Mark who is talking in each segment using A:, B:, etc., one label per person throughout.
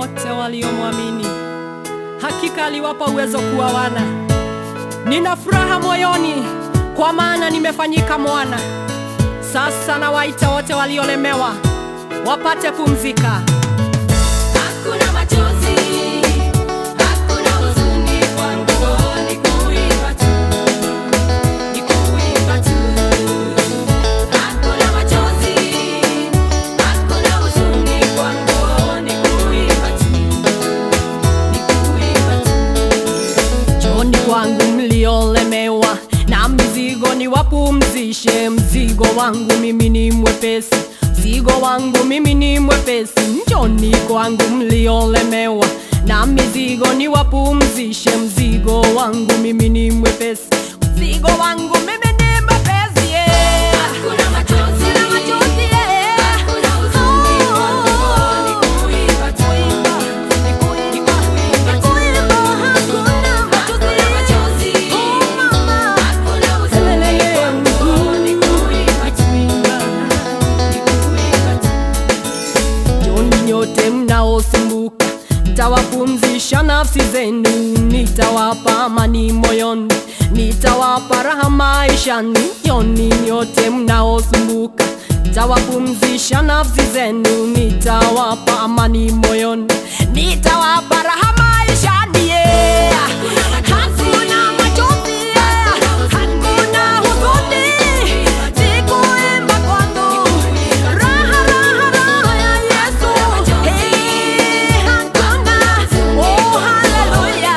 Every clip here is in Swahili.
A: wote waliomwamini. Hakika aliwapa uwezo kuwa wana. Nina furaha moyoni, kwa maana nimefanyika mwana. Sasa nawaita wote waliolemewa wapate pumzika.
B: Hakuna machozi, hakuna huzuni kwangu, ni kuimba tu, ni kuimba tu. Hakuna machozi, hakuna huzuni kwangu, ni kuimba tu, ni kuimba tu.
A: Njooni kwangu mliolemewa na mizigo, niwapumzishe. Mzigo wangu mimi ni mwepesi, mzigo wangu mimi ni mwepesi. Njooni kwangu mliolemewa na mizigo, niwapumzishe. Mzigo wangu mimi ni mwepesi, mzigo wangu mimi ni mwepesi. yeah.
B: Hakuna machozi,
A: Hakuna machozi, yeah.
B: hakuna huzuni kwangu, ni kuimba tu, ni kuimba, ni kuimba. Hakuna machozi, hakuna huzuni kwangu, ni kuimba tu, ni kuimba tu.
A: Njoni nyote mnaosumbuka, nitawapumzisha nafsi zenu, nitawapa amani moyoni, nitawapa raha maishani. Njoni nyote mnaosumbuka, nitawapumzisha nafsi zenu, nitawapa amani moyoni, nitawapa raha maishani. Yeah. Hakuna machozi, yeah. hakuna huzuni, sikuimba kwangu Raha, raha, raha ya Yesu. Hey, hakuna. Oh, haleluya.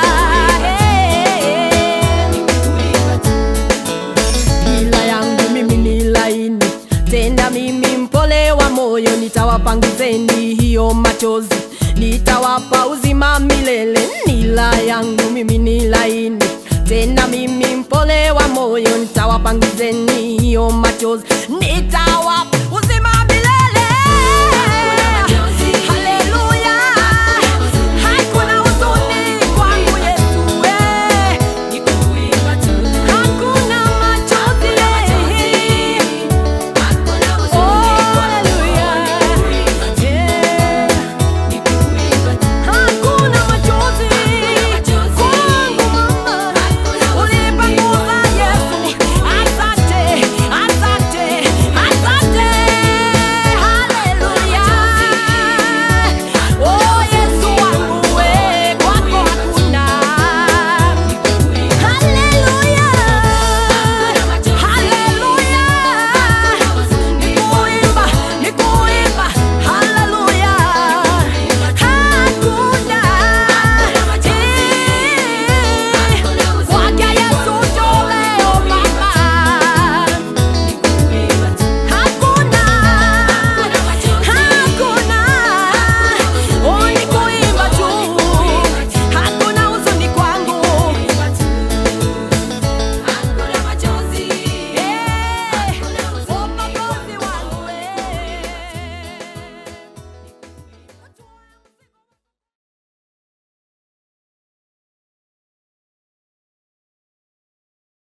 A: Hey. Nila yangu mimi ni laini, tena mimi mpole wa moyo, nitawapanguzeni hiyo machozi, nitawapa uzima milele. Nila yangu mimi ni laini, tena mimi mpole wa moyo, nitawapanguzeni hiyo machozi, nitawapa